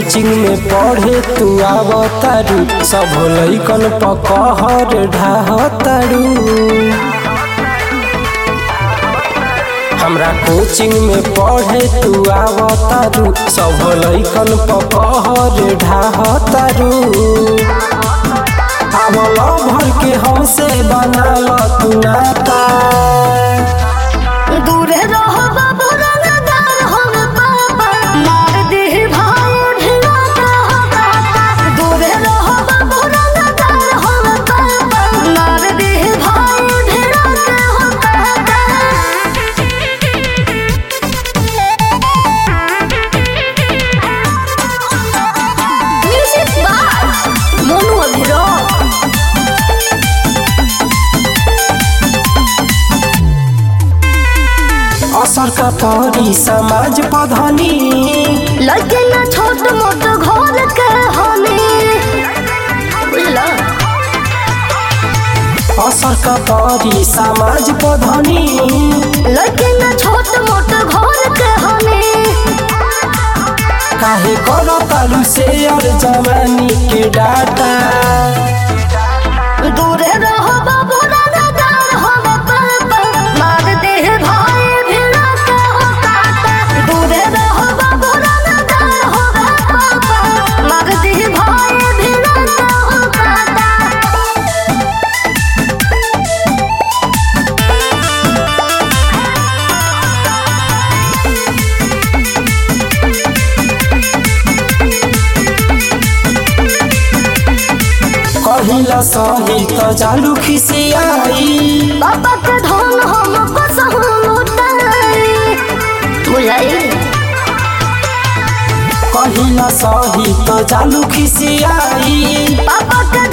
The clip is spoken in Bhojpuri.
कोचिंग में पढ़े तू आवतारू सब लइकन पकहर ढाहतारू हमरा कोचिंग में पढ़े तू आवतारू सब लइकन पकहर ढाहतारू आवल भर के हमसे बनाल तू नाता दूर रहो बाबू रंगदार हम पापा मार दे भाई ढिला हो पापा दूर रहो बाबू रंगदार हम पापा मार दे भाई ढिला हो पापा म्यूजिक बार मोनू अभिरोध असर का परी समाज पधनी लगे ना छोट मोट घर के हमें बुझला असर का परी समाज पधनी लगे ना छोट मोट घर के हमें काहे करो तालू से और जवानी के डाटा दूर रहो बाबू रंगदार हो पापा मार दे भाई भिड़ा के हो काटा दूर रहो बाबू रंगदार हो पापा मार दे भाई भिड़ा के हो काटा कहिला सही तो जालू खिसियाई बाबा के धन हम कसहु लुटाई बुझाई कहिला सही तो जालू खिसियाई बाबा के